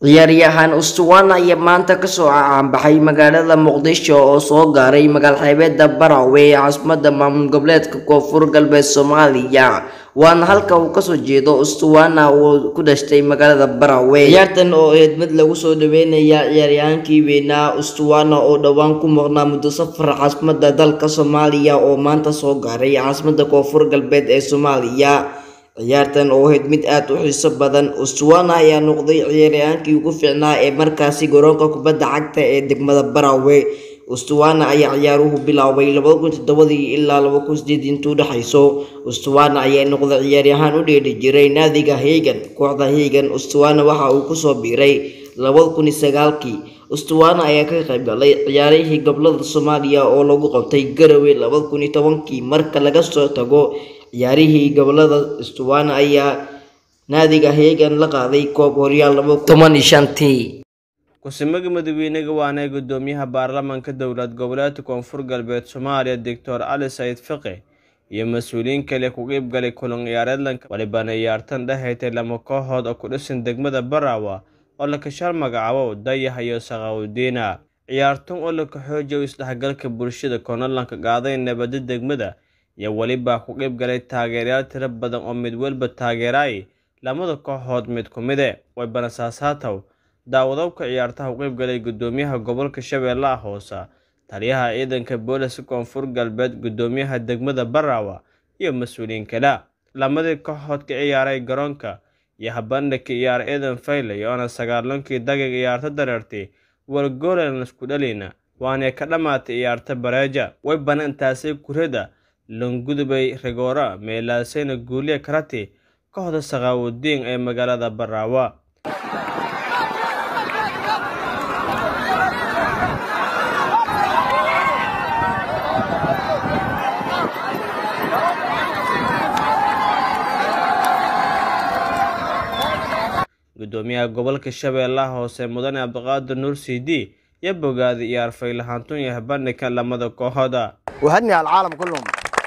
ciyaaryahan ustuwana ayaa maanta kasoo caanbaxay magaalada muqdisho oo soo gaaray magaal xeebeeda barawe ee caasimada maamul goboleedka koonfur galbeed soomaaliya waana halka uu kasoo jeedo ustuwana uu ku dhashtay magaalada barawe ciyaartan oo eed mid lagu soo dhaweynaya ciyaaryahankii weynaa ustuwana oo dhowaan ku muuqnaa muddo safar caasimada dalka soomaaliya oo maanta soo gaaray caasimada koonfur galbeed ee soomaaliya ciyaartan oo ahayd mid aada u xiiso badan ustuwana ayaa noqday ciyaaryahankii ugu fiicnaa ee markaasi garoonka kubadda cagta ee degmada barawe ustuwana ayaa ciyaaruhu bilaabay labada kun toddobadii ilaa laba kun sideed intuu dhexayso ustuwana ayaa noqday ciyaaryahaan u dheedhi jiray naadiga hegan kooxda hegan ustuwana waxa uu kusoo biiray labada kun iyo sagaalkii ustuwana ayaa ka qayb galay ciyaarihii gobolada soomaaliya oo lagu qabtay garowe labada kun iyo tobankii marka laga soo tago ciyaarihii gobolada ustuwana ayaa naadiga hegan la qaaday koob horyaal laba kun toban iyo shantii ku-samaga madaxweynaha waana gudoomiyaha baarlamaanka dowlad goboleedka koonfur galbeed soomaaliya doctor cali sayid fiqi iyo mas-uuliyiin kale ku qeyb galay kulan ciyaareedlanka walibana ciyaartan dhexaytay lama kooxood oo ku dhisan degmada barawa oo la kashaal magacaabo dayax iyo saqawdiina ciyaartan oo la kaxoojiyo isdhexgalka bulshada koonadlanka qaaday nabadda degmada iyo weliba ku qeyb galay taageerayaal tiro badan oo mid walba taageeraay lamada kooxood mid ku mide waybana saasaatow daawadowka ciyaartaha u qeyb galay gudoomiyaha gobolka shabeellaha hoose taliyaha ciidanka booliska koonfur galbeed gudoomiyaha degmada barawa iyo mas-uuliyiin kale lamadii kooxood ka ciyaaray garoonka iyo habandhigka ciyaar ciidan faylay oona sagaalankii daqiiq ciyaarta dareertay wargoolan isku dhalina waanay ka dhammaatay ciyaarta bareeja way bana intaasay kurada langudubay rigoora meelaasayna guuliya karati kooxda sakaawudiin ee magaalada baraawa gudoomiyaha gobolka shabeellaha hoose mudane cabdiqaadir nuur cd iyo bogaaday ciyaar faylahaantun iyo habandhigka lamada kooxooda وهني على العالم كلهم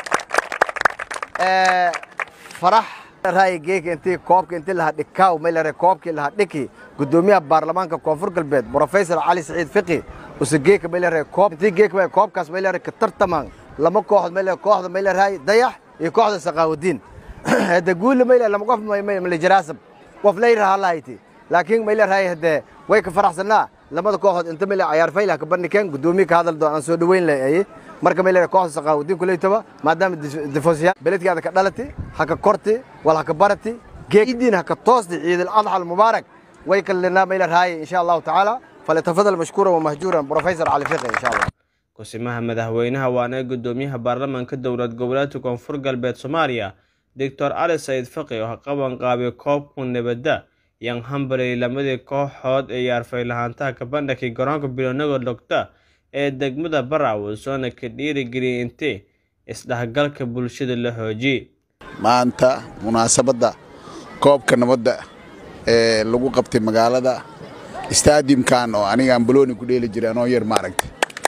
آه فرح راي جيك انت كوبك انت اللي هدكاو ميل كوبك اللي هدكي قدوميها برلمان كونفور قلبيت بروفيسور علي سعيد فقي وسجيك ميل كوب انت جيك ميل كوب كاس ميل كتر تمام لما كوحد ميل كوحد ميل هاي ضيح يكوحد سقاو الدين هذا قول ميل لما قف ميل جراسب قف لير هالايتي لكن ميل هاي هذا ويك فرح سنة لما كوحد انت ميل عيار فيلا كبرني كان قدوميك هذا الدو سو دوين لي marka ma leeyahay kooxda saqaawdiin kuleeytaba maadaama difosiya beledkaada ka dhalati haka korti wal haka barati geediin haka toosdi ciid al-adha al-mubaarak way kalena ma leeyahay insha Allah ta'ala falyatafadal mashkura wa mahjura professor Ali Fiqi insha Allah kusimaha madaxweynaha waana gudoomiyaha baarlamaanka dowlad goboleedka koonfur galbeed soomaaliya doctor cali sayid fiqi oo qaban qaabay koobku nabadda yan hambalay lamadii kooxood ee yaarfay lahaantaha kabandhakii garoonka bilownaga dhogta ee degmada barawe soona ka dhiirigeliyay intee isdhexgalka bulshada la xoojiyey maanta munaasabadda koobka nabadda ee lagu qabtay magaalada stadiumkan oo anigaan balooni ku dheeli jiray anoo yar maaragtay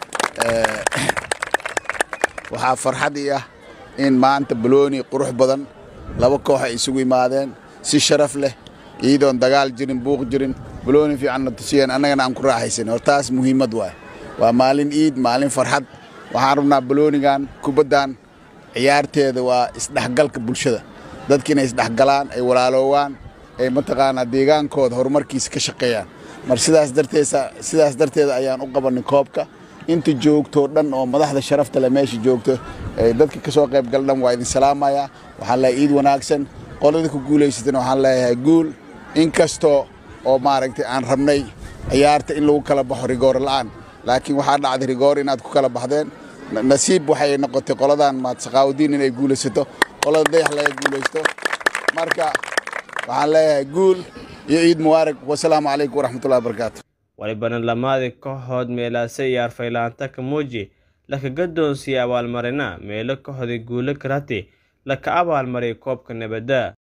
waxaa farxad ii ah in maanta balooni qurux badan laba koox ay isugu yimaadeen si sharaf leh iyadoon dagaal jirin buuq jirin balooni fiicanna tusiyeen annagana aan ku raaxaysan hortaas muhiimad waay waa maalin iid maalin farxad waxaan rabnaa baloonigan kubaddan ciyaarteeda waa isdhexgalka bulshada dadka inay isdhexgalaan ay walaaloowaan ay mataqaanaa deegaankooda horumarkiisa ka shaqeeyaan mar sidaas darteesa sidaas darteeda ayaan u qabanay koobka inta joogtoo dhan oo madaxda sharafta leh meesha joogto dadka ka soo qayb gal dhan waa idin salaamayaa waxaan leeyahay iid wanaagsan qolada ku guulaysatana waxaan leeyahay guul inkastoo oo maaragtay aan rabnay ciyaarta in lagu kala baxo rigoor la'aan laakiin waxaa dhacday rigoor inaad ku kala baxdeen nasiib waxay noqotay qoladan maad saqaawdiin inay guulaysato qolada dayax laga guulaysto marka waxaan leeyahay guul iyo ciid mubaarak wasalaamu calaykum waraxmatullahi wabarakaatu walibana lamaadii kooxood meelaase ciyaar faylaanta kamuuji laka gadoonsiiyey abaalmarina meelo kooxdii guulo karati laka abaalmariyay koobka nabadda